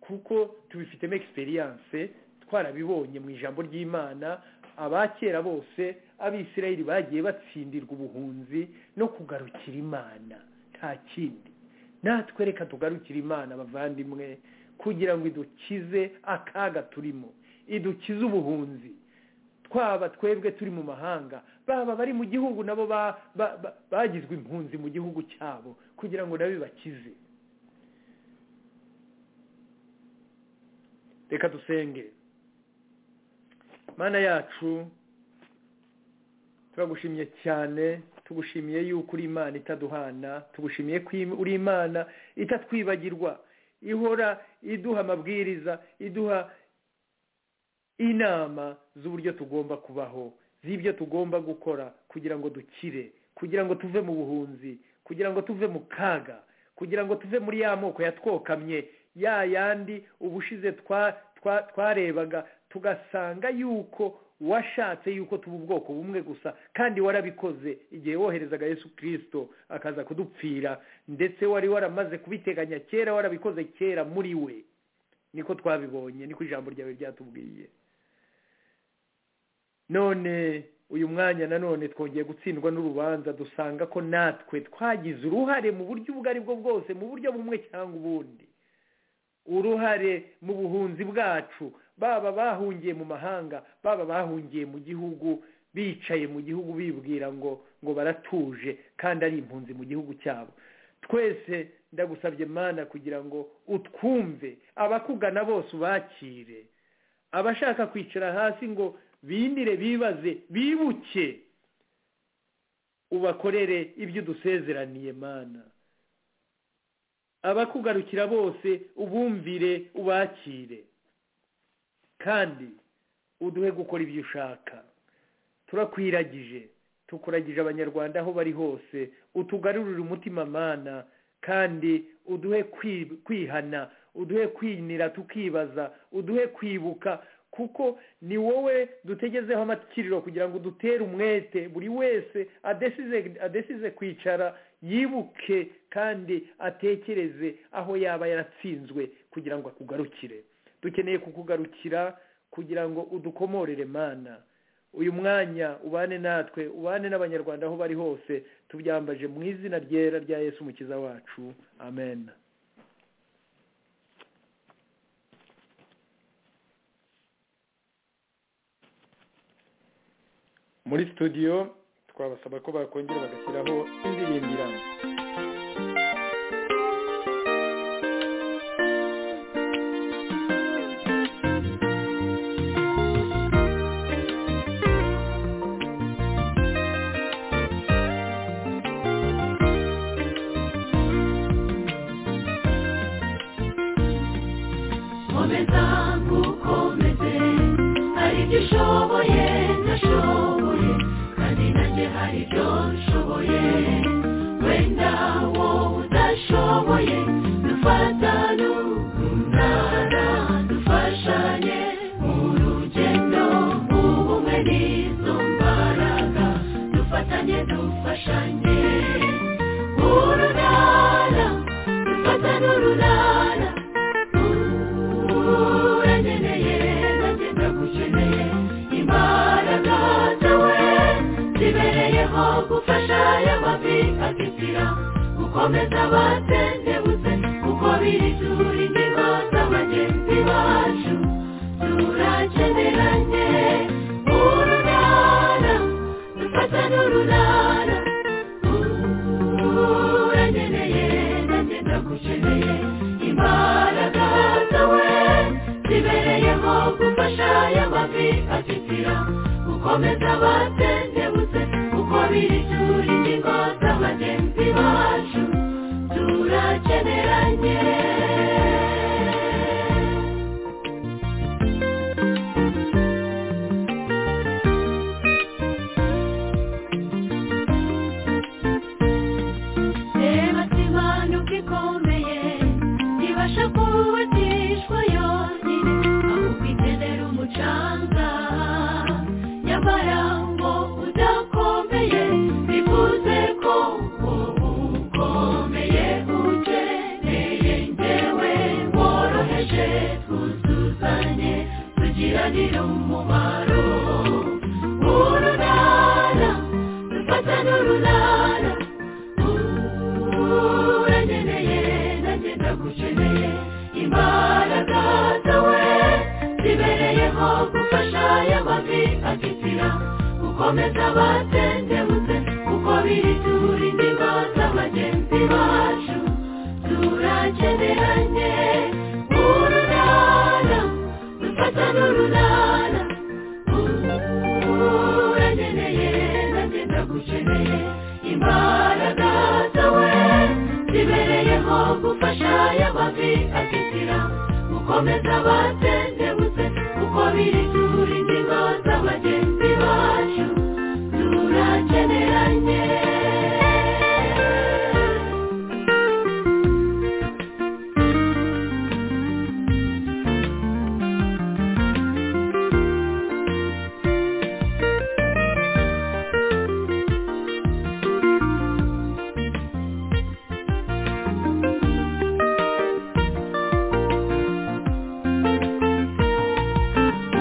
kuko tubifitemo egisperiyanse twarabibonye mu ijambo ry'imana abakera bose abisirayeli bagiye batsindirwa ubuhunzi no kugarukira imana nta kindi natwe reka tugarukire imana abavandimwe kugira ngo idukize akaga turimo idukize ubuhunzi twaba twebwe turi mu mahanga baba bari mu gihugu nabo bagizwe impunzi mu gihugu cyabo kugira ngo nabo bibakize reka dusenge mana yacu turagushimiye cyane tugushimiye yuko uri imana itaduhana tugushimiye ko uri imana itatwibagirwa ihora iduha amabwiriza iduha inama z'uburyo tugomba kubaho z'ibyo tugomba gukora kugira ngo dukire kugira ngo tuve mu buhunzi kugira ngo tuve mu kaga kugira ngo tuve muri ya moko yatwokamye ya yandi ubushize twarebaga tugasanga yuko washatse yuko tuba ubwoko bumwe gusa kandi warabikoze igihe woherezaga yesu kirisito akaza kudupfira ndetse wari waramaze kubiteganya kera warabikoze kera muri we niko twabibonye niko ijambo ryawe ryatubwiye none uyu mwanya nanone twongeye gutsindwa n'urubanza dusanga ko natwe twagize uruhare mu buryo ubwo ari bwo bwose mu buryo bumwe cyangwa ubundi uruhare mu buhunzi bwacu baba bahungiye mu mahanga baba bahungiye mu gihugu bicaye mu gihugu bibwira ngo ngo baratuje kandi ari impunzi mu gihugu cyabo twese ndagusabye mana kugira ngo utwumve abakugana bose ubakire abashaka kwicara hasi ngo bindire bibaze bibuke ubakorere ibyo udusezeraniye mana abakugarukira bose ubumvire ubakire kandi uduhe gukora ibyo ushaka turakwiragije tukuragije abanyarwanda aho bari hose utugarurire umutima mana kandi uduhe kwihana uduhe kwinira tukibaza uduhe kwibuka kuko ni wowe dutegezeho amakiriro kugira ngo dutere umwete buri wese adesize kwicara yibuke kandi atekereze aho yaba yaratsinzwe kugira ngo akugarukire dukeneye kukugarukira kugira ngo udukomorere mana uyu mwanya ubane natwe ubane n'abanyarwanda aho bari hose tubyambaje mu izina ryera rya yesu umukiza wacu amen muri studio twabasaba ko bakongera bagashyiraho indirimbo iranga komeza nkukomeze hari ibyo ushoboye ndashoboye kandi nanjye hari ibyo nshoboye wenda wowe udashoboye dufatane umunara dufashanye mu rugendo ubumwe n'izo mbaraga dufatanye dufashanye urunara dufatane urunara uranyeneye nanjye ndagukeneye imbaraga zawe zibereyeho gufasha y'amavi atitira gukomeza abatendebutse kuko biri tura ingingo z'abagenzi bacu turakeneranye urunara dufata n'urunara uranyeneye nanjye ndagukeneye imbaraga zawe zibereyeho gufasha y'amavi atitira gukomeza abatendebutse kuko biri tura ingingo z'abagenzi bacu turakeneranye reba simana uko ikomeye ntibasha kubatishwa yonyine ahubwo ikenera umucanga nyamara ngo udakomeye bivuze ko ubu ukomeye ukeneye ngewe woroheje twuzuzanye tugiranire umumaro urunara dufata n'urunara uranyeneye nanjye ndagukeneye imbaraga zawe zibereyeho gufasha y'amavi atitira gukomeza abatendebutse kuko biri tura indigo z'abagenzi bacu turakeneranye urunara dufata n'urunara uranyeneye nanjye ndagukeneye imbaraga zawe zibereyeho gufasha y'amavi atitira gukomeza abatendebutse kuko biri tura ingingo z'abagenzi bacu turakeneranye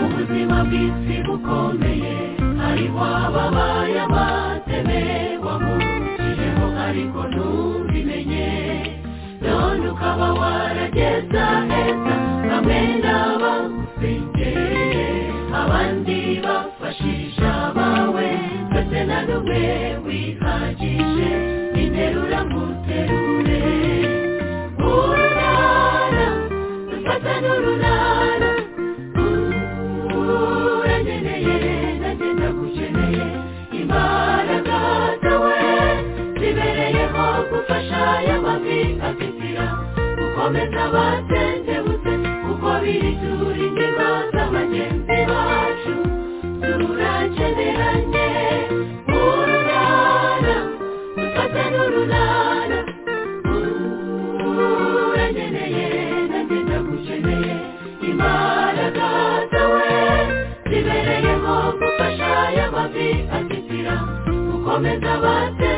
ubuzima bw'isi bukomeye hariho ababaye amateme wamuciyeho ariko ntubimenye none ukaba warageza heza bamwe n'abagusengereye abandi bafashisha abawe ndetse na n'umwe wihagije interura muterure urunara dufata n'urunara uranyeneye nanjye ndagukeneye imbaraga zawe zibereyeho gufasha y'amavi atitira gukomeza abatendebutse kuko biri tura ingingo z'abagenzi bacu turakeneranye urunara dufate n'urunara uranyeneye nanjye ndagukeneye imbaraga zawe zibereyeho gufasha y'amavi atitira gukomeza bate